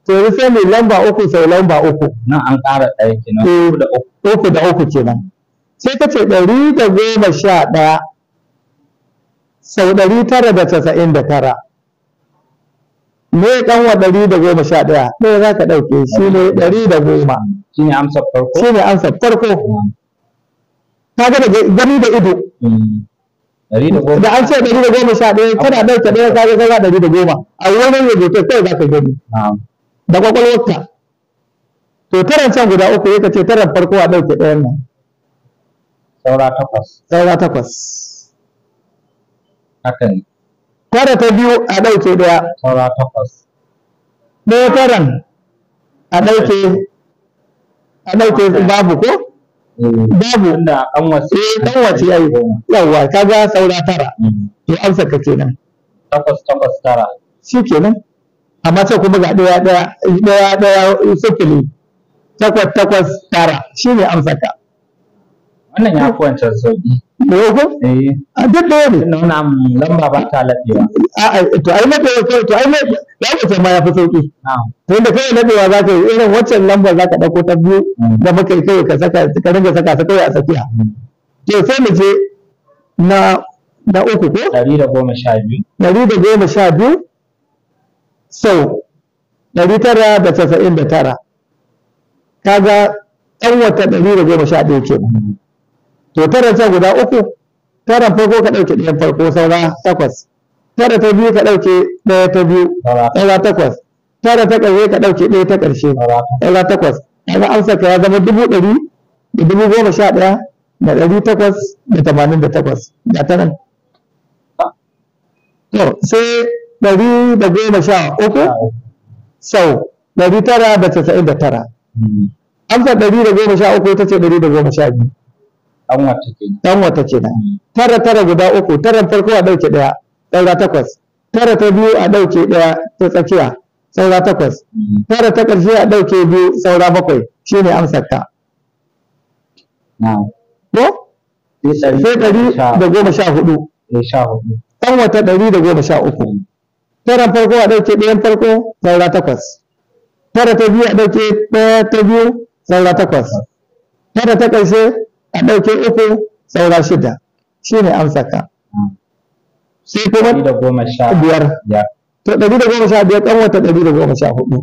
to yanzu sai mai lamba uku sau lamba uku nan an ƙara ɗaya kenan Eh. uku da uku uku da uku kenan sai ka ce ɗari da goma sha ɗaya sau ɗari tara da casa'in da tara me ɗan wa ɗari da goma sha ɗaya ɗaya za ka ɗauke shi ne ɗari da goma shine amsar farko shi ne amsa farko ka ga da gani da ido Mm. ɗari da goma da an ce ɗari da goma sha ɗaya kana ɗauke ɗaya ka ga kaga ɗari da goma a wurin rubutu kai za ka gani na'am da kwakwalwarka to taran can guda uku ya ce taran farko a ɗauke ɗayan nan saura takwas saura takwas haka ne tara ta biyu a ɗauke ɗaya saura takwas ɗaya taran a ɗauke a ɗauke babu ko babu tunda an wasu eh ɗan wace yayi yawwa kaga saura tara Mm. to amsa ka kenan takwas takwas tara shi kenan amma sai kuma ga ɗaya ɗaya ɗaya ɗaya sifili takwas takwas tara shi ne amsa ka wannan ya fi wancan sauƙi da yau ko eh a duk ɗaya ne tunda wannan lamba ba ta laɗewa a'a to ai na ɗaya to ai na ya wuce ma ya fi sauƙi na'am to inda kai nadewa za ka yi irin waccan lambar za ka ɗauko ta biyu Mm. da muka yi kai ka saka ka ringa saka ta kawai a tsakiya to sai mu je na na uku ko ɗari da goma sha biyu ɗari da goma sha biyu sau ɗari tara da casa'in da tara kaga ɗan wata ɗari da goma sha ɗaya kenan to tara can guda uku taran farko ka ɗauke ɗayan farko saura takwas tara ta biyu ka ɗauke ɗaya ta biyu saura saura takwas tara ta ƙarshe ka ɗauke ɗaya ta ƙarshe saura saura takwas kaga amsa ka ya zama dubu ɗari da dubu goma sha ɗaya da ɗari takwas da tamanin da takwas ga ta nan to sai ɗari da goma sha uku sau ɗari tara da casa'in da tara Mm. amsa ɗari da goma sha uku ita ce ɗari da goma sha biyu an wata ke ɗan wata kenan tara tara guda uku taran farko a ɗauke ɗaya saura takwas tara ta biyu a ɗauke ɗaya ta tsakiya saura takwas tara ta ƙarshe a ɗauke biyu saura bakwai shine amsar ka na'am ko sai sai ɗari da goma sha hudu da sha hudu ɗan wata ɗari da goma sha uku taran farko a ɗauke ɗayan farko saura takwas tara ta biyu a ɗauke ɗaya ta biyu saura takwas tara ta ƙarshe a ɗauke uku saura shida shine amsar ka sai kuma ɗari da goma sha biyar biyar to ɗari da goma sha biyar ɗan wata ɗari da goma sha hudu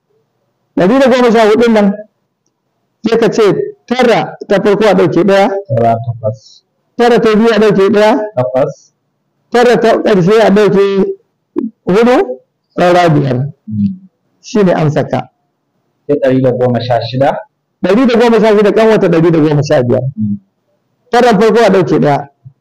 ɗari da goma sha hudun nan sai ka ce tara ta farko a ɗauke ɗaya saura takwas tara ta biyu a ɗauke ɗaya takwas tara ta ƙarshe a ɗauke hudu saura biyar shi ne amsa ka sai ɗari da goma sha shida ɗari da goma sha shida ɗan wata ɗari da goma sha biyar tara farko a ɗauke ɗaya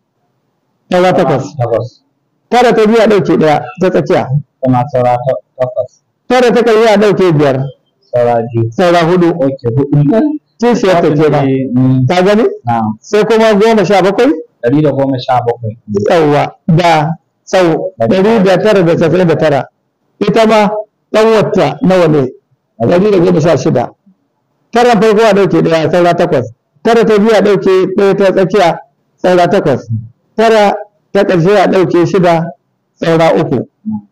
saura takwas takwas tara ta biyu a ɗauke ɗaya ta tsakiya kuma saura ta- takwas tara ta ƙarshe a ɗauke biyar saura biyu saura hudu oke hudu kishiyar ta kenan Mm, ka gani na'am sai kuma goma sha bakwai ɗari da goma sha bakwai yawwa da sau ɗari da tara da casa'in da tara ita ma ɗan wata nawa ne ɗari da goma sha shida taran farko a ɗauke ɗaya saura takwas tara ta biyu a ɗauke ɗaya ta tsakiya saura takwas tara ta ƙarshe a ɗauke shida saura uku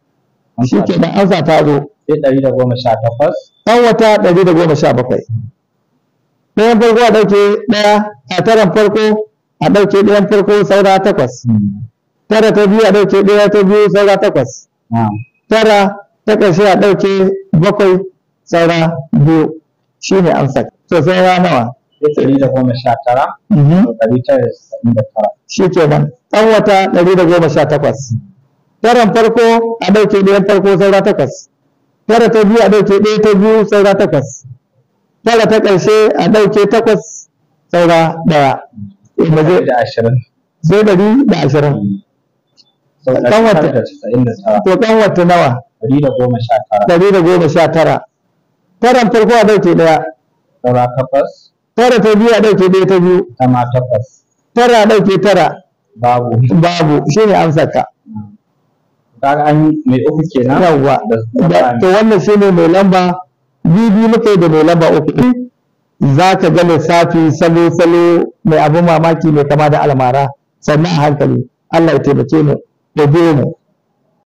shi ke nan an sa ta zo sai ɗari da goma sha takwas ɗan wata ɗari da goma sha bakwai ɗayan farko a ɗauke ɗaya a taran farko a ɗauke ɗayan farko saura takwas tara ta biyu a ɗauke ɗaya ta biyu saura takwas na'am tara ta ƙarshe a ɗauke bakwai saura biyu shi ne amsa to saura nawa sai ɗari da goma sha tara Mhm. da ɗari tara da casa'in da tara shi kenan ɗan wata ɗari da goma sha takwas taran farko a ɗauke ɗayan farko saura takwas tara ta biyu a ɗauke ɗaya ta biyu saura takwas tara ta ƙarshe a ɗauke takwas saura ɗaya Eh, mu je da ashirin sai ɗari da ashirin sau Ɗan ɗari wata. tara da casa'in da tara to ɗan wata nawa ɗari da goma sha tara ɗari da goma sha tara taran farko a ɗauke ɗaya saura takwas tara ta biyu a ɗauke ɗaya ta biyu tama takwas tara a ɗauke tara babu babu shi ne amsar ka kaga an yi mai uku kenan yawwa da Da- to wannan shi ne mai lamba bibi muka yi da mai lamba uku za ka ga lissafi salo salo mai abin mamaki mai kama da almara sannan a hankali Allah ya taimake mu ya biyo mu